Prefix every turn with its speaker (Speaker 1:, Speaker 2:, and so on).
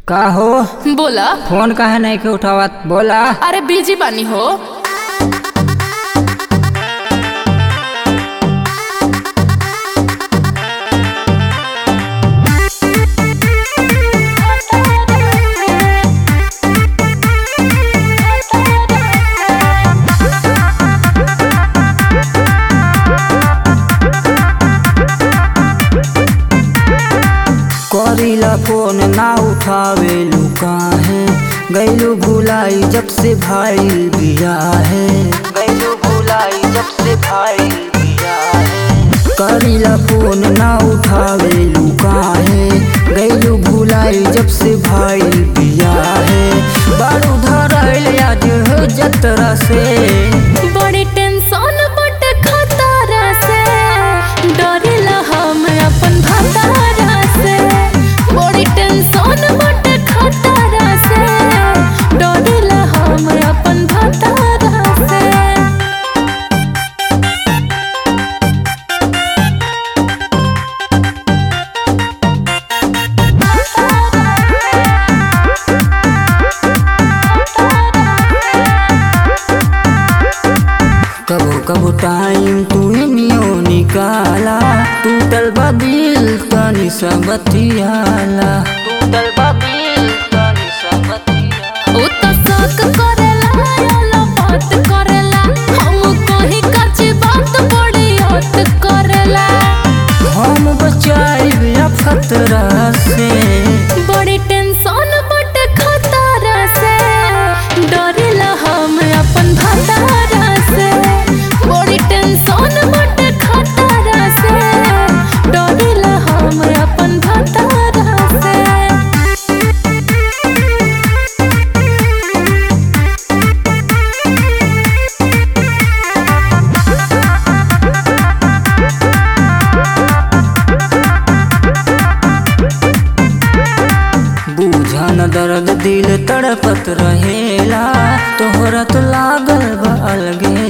Speaker 1: का हो
Speaker 2: बोला
Speaker 1: फोन काहे नहीं के उठावत बोला
Speaker 2: अरे बिजी बानी हो
Speaker 1: करीला फोन ना उठावे काहे गैलू भुलाई जब से भाई बिया है गैलू भुलाई जब से भाई बिया है करीला फोन ना उठावे काहे गैलू भुलाई जब से भाई बिया है बारू धरल आज जतरा से
Speaker 2: बड़ी टेंशन बट खतरा से डरेला हम अपन भतारा से बड़ी टेंशन बट खतरा से डरेला हम अपन भतारा से
Speaker 1: कबो कबो टाइम तू नियो निकाला टूटल बा दिल तनी सा बतियाला टूटल बा दिल तनी सा बतियाला
Speaker 2: उ त शक करेला याला बात करेला हम कहीं कच्ची बात बड़ी हद करेला
Speaker 1: हम बचाइब या खतरा से
Speaker 2: बड़ी टेंशन बट खतरा से डरेला हम अपन भतारा से बड़ी टेंशन बट खतरा से डरेला हम अपन भतारा से
Speaker 1: बूझन दर्द दिल तड़पत रहेला तोहरा तो लागल बा अलगे